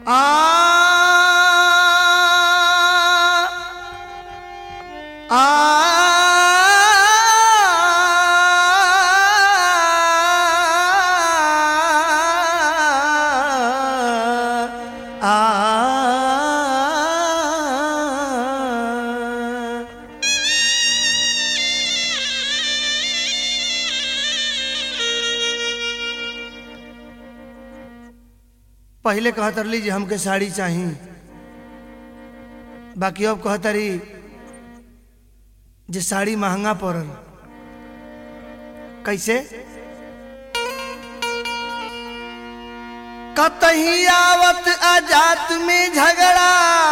पहले कहतर ली जे हमके साड़ी चाही बाकी अब कहतरी जे साड़ी महंगा पड़ल कैसे कतही आवत आजात में झगड़ा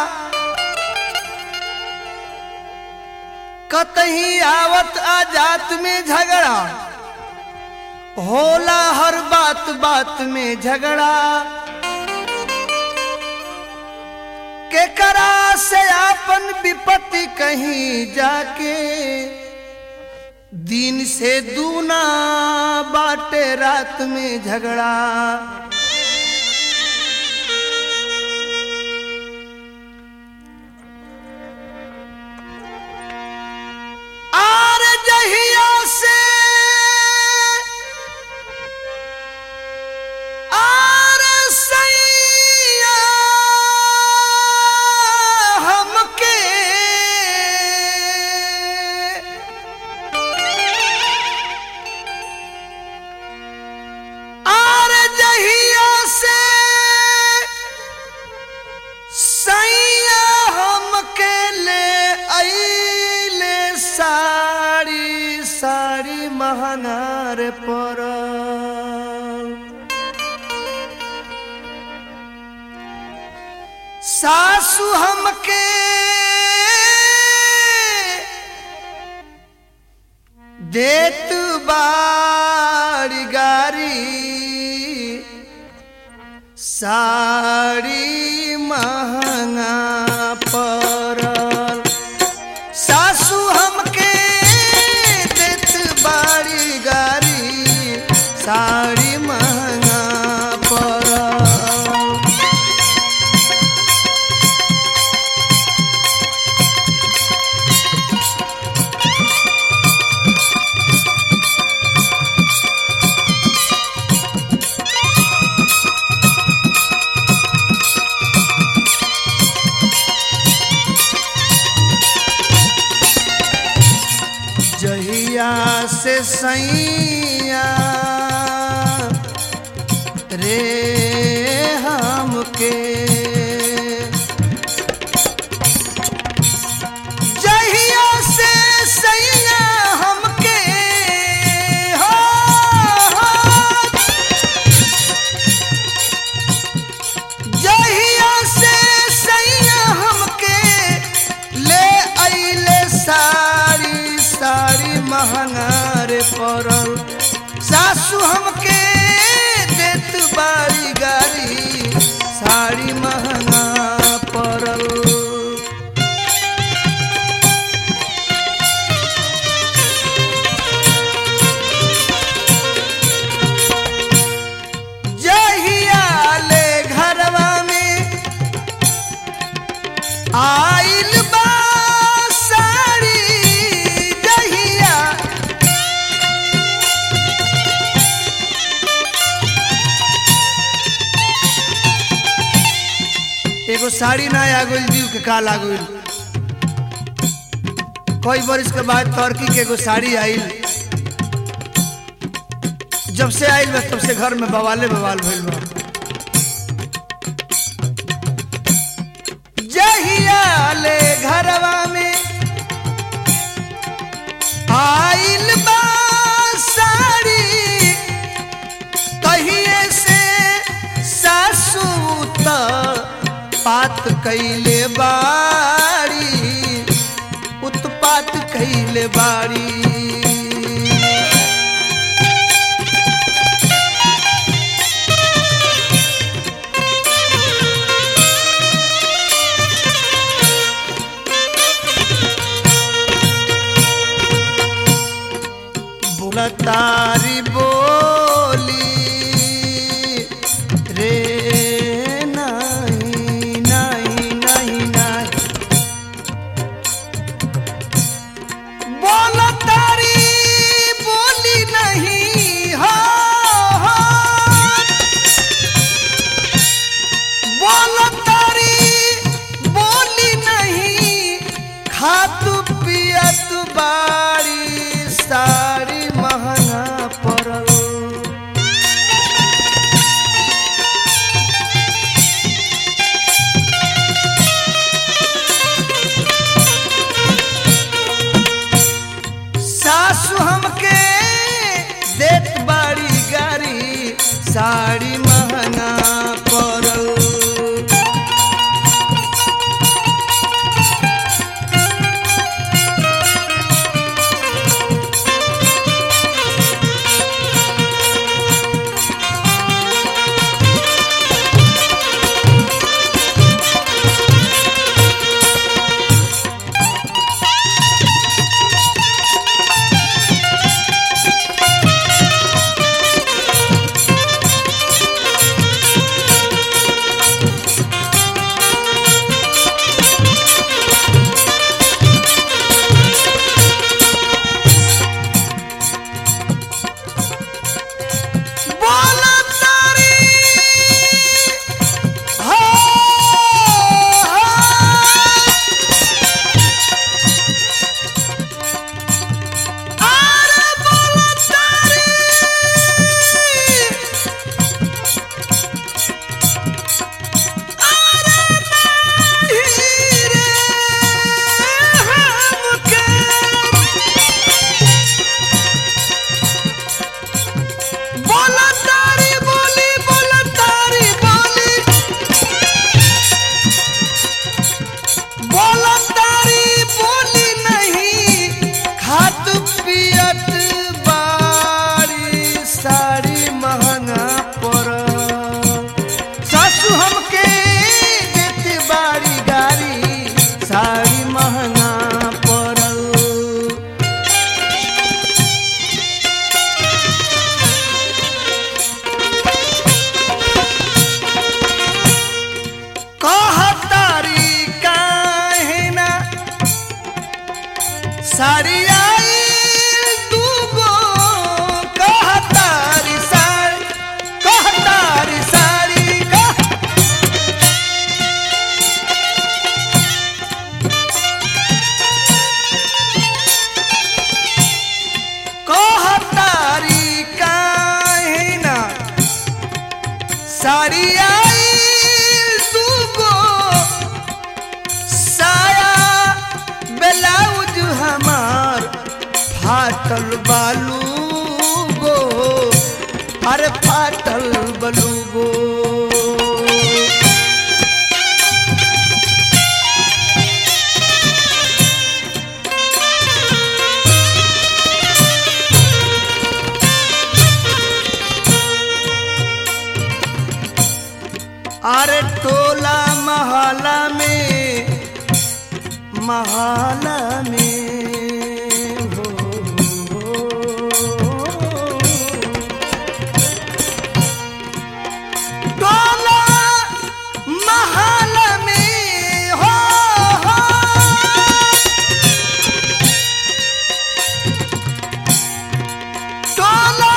कतही आवत आजात में झगड़ा होला हर बात बात में झगड़ा के करा से आपन विपत्ति कहीं जाके दिन से दूना बाटे रात में झगड़ा आर जहिया से आर सैया हमके आर जहिया से सैया हमके ले अइले साड़ी साड़ी महंगार पर सासु हमके देत बाड़ी गारी साड़ी महंगा पड़ल सासु हमके देत बाड़ी गारी साड़ी महंगा पड़ल जहिया से सैया रे हमके जहिया से सैया हमके हो, हो जहिया से सैया हमके ले अइले साड़ी साड़ी महंगार पड़ल सासु हमके देत बाड़ी गाड़ी साड़ी महंगा पड़ल जहिया ले घरवा में आइल बा साड़ी जहिया एगो साड़ी ना आ गइल जीव के का लागल कई बरिस के बाद टर्की के एगो साड़ी आइल जब से आइल बा तब से घर में बवाले बवाल भइल बा जहिया ले घरवा में आइल बा साड़ी कहिए से सासू त पात कैले बाड़ी उत्पात कैले बाड़ी बोलतारी बोली रे नहीं डबलू गो अरे टोला महला में महला में हो, टोला महला में हो, हो टोला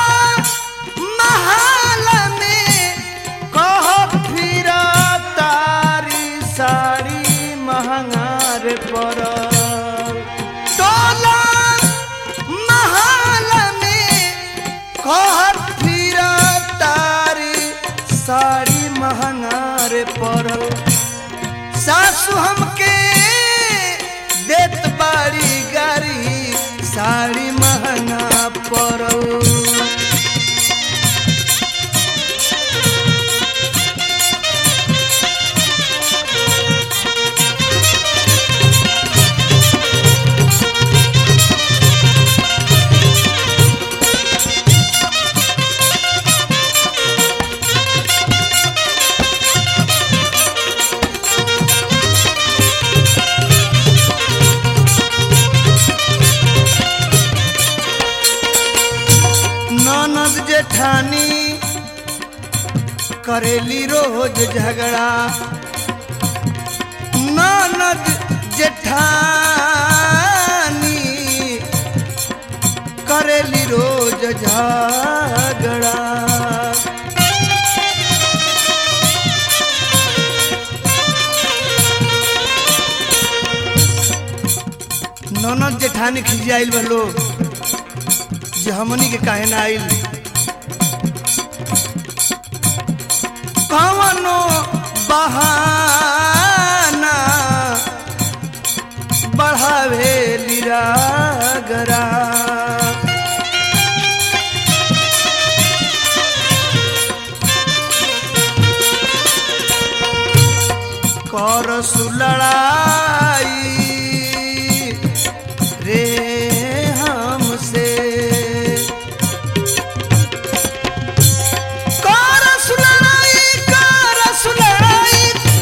महल में कह फिर तारी साड़ी महंगार पर टोला महल में कह फिर तारी साड़ी महंगार पर सासु हमके देत बाड़ी गारी साड़ी महंगा पड़ल ननद जेठानी करेली रोज झगड़ा ननद जेठानी करेली रोज झगड़ा ननद जेठानी खिसियाइल बलो जे हमनी के काहे ना आइल कवनो बहाना बढ़ावे लिरागरा कर सुलड़ाई रे हमसे कर सुलड़ाई कर सुलड़ाई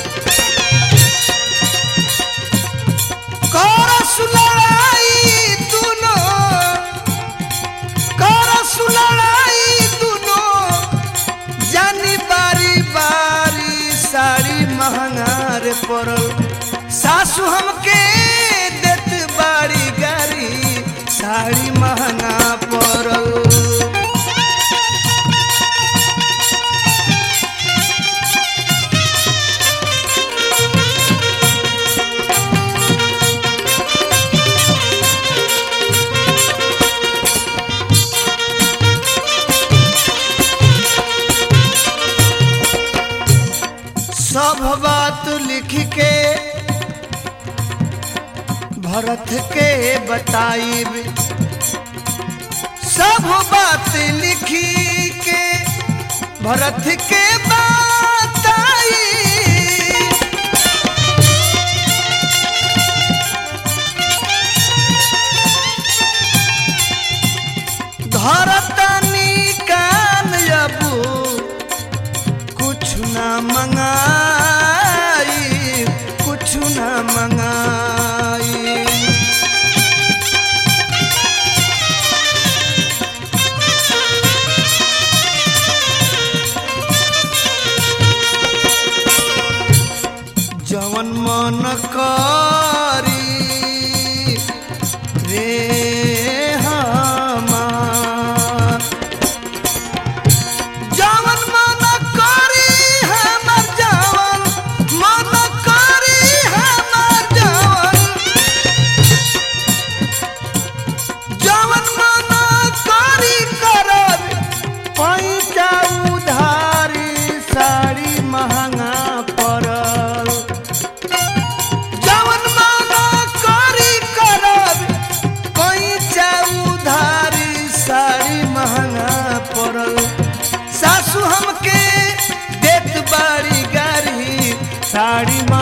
कर सुलड़ाई दुनो कर सुलड़ाई दुनो जानी बारी बारी साड़ी महंगार पड़ल सासू हमके देत बारी गारी साड़ी महंगा पड़ल सब बात लिख के भरत के बताइब सब बात लिखी के भरत के बताई धरतनी कान अबू कुछ ना मंगाई कुछ ना मंगाई जवन मन करी रे हमार जवन मन करी हमर जवन मन करी हमर जवन जवन मन करी करब पैसा उधारी साड़ी महंगा पड़ल जवन साड़ी